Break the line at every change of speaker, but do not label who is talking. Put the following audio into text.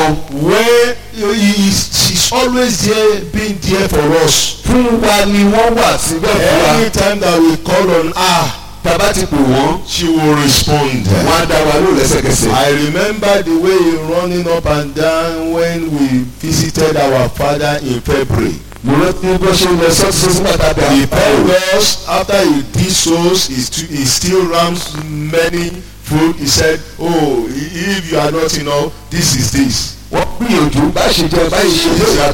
wọn.
Where he is, she's always there, being there for us.
fún wa ni wọ́n wà síbẹ̀ fún wa.
Anytime that we call on her,
tàbá ti pè wọ́n
she will respond.
wọ́n á dá wa lóò lẹ́sẹ̀kẹsẹ̀.
I remember the way he running up and down when we visited our father in February.
mo rántí bó ṣe lọ sọ́sọ́ sí pàtàkì
He told
àpẹẹrẹ.
us after he did souls, he, st he still rams many food. He said, "Oh, i- if you are not enough, this is this."
wọ́n gbìyànjú bá ṣe jẹ báyìí ṣe yóò yàtọ̀.